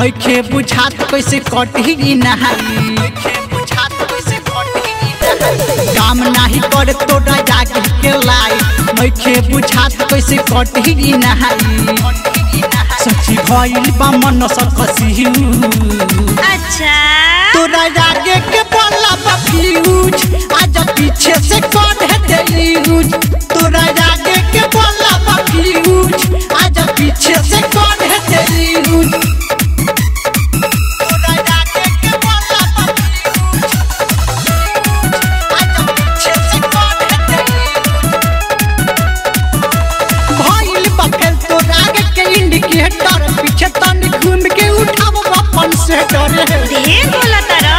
नइखे बुझात कैसे कटही नहाई काम नाही करे तोरा जाके के लाई नइखे बुझात कैसे कटही नहाई सची भइल बा मन सकसी अच्छा तोरा जागे के बोला बा फ्यूज आज पीछे से कौन है देयूज तोरा जागे के बोला बा फ्यूज आज पीछे से कौन है देयूज तोरा जागे के बोला बा फ्यूज आज पीछे से कौन है देयूज भइल बा फेल तोरा आगे के इंडिकेटर पीछे तनी घूम के उठाव अपन से डरे ढेर बोला तारा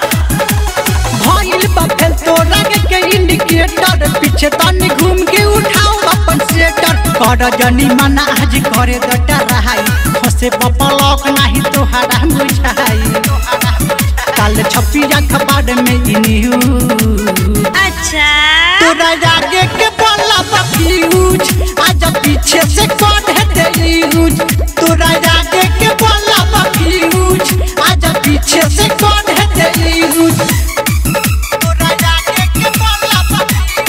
भइल बा फेल तोरा के इंडिकेटर पीछे तनी घूम के उठाओ अपन सेटर कर जनी मना आज करे दटा रहाई फसे पपलक नाही तोहरा बुझाई काल छपी अखबार में इन्यू अच्छा तोरा जागे के बोला बा फ्यूज आज पीछे से कौन है देयूज तोरा जागे के बोला बा फ्यूज आज पीछे से कौन है देयूज तोरा जागे के बोला बा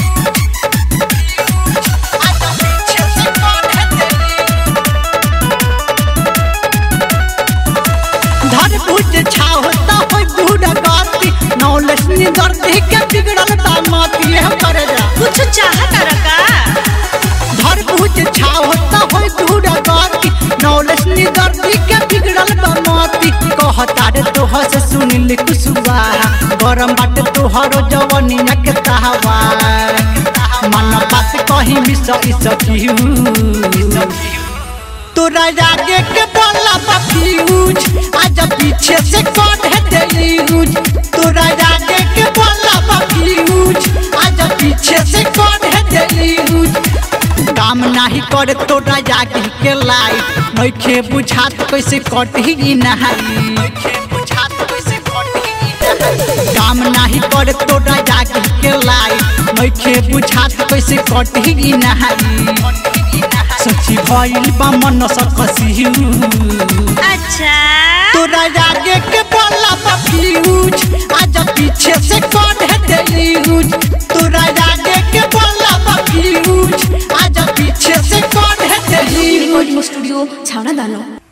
फ्यूज आज पीछे से कौन है देयूज धर भुज छावता होय बूढ़ गाती नौलेस निदर देख के बिगड़ल दामाती है करे जा कुछ चाह तारा का धर भुज छावता होय बूढ़ गाती नौलेस निदर देख के बिगड़ल दामाती कहता रे तोह से सुनिल कुसुबा गरम बाटे तोहरो जवनिया के कहवा मन बात कहीं मिस इस तोरा जागे के बोला बा फ्यूज आज पीछे से कौन है देयूज तोरा जागे के बोला बा फ्यूज आज पीछे से कौन है देयूज काम नाही करे तोरा जागे के लाई नइखे बुझात कैसे कटही नहाई काम नाही करे तोरा जागे के लाई नइखे बुझात कैसे कटही नहाई सची भइल बा मन सकसी अच्छा तोरा जागे के बोला बा फ्यूज आज पीछे से कौन है देयूज तोरा जागे के बोला बा फ्यूज आज पीछे से कौन है देयूज रेकर्डिङ स्टुडियो छाउना दानो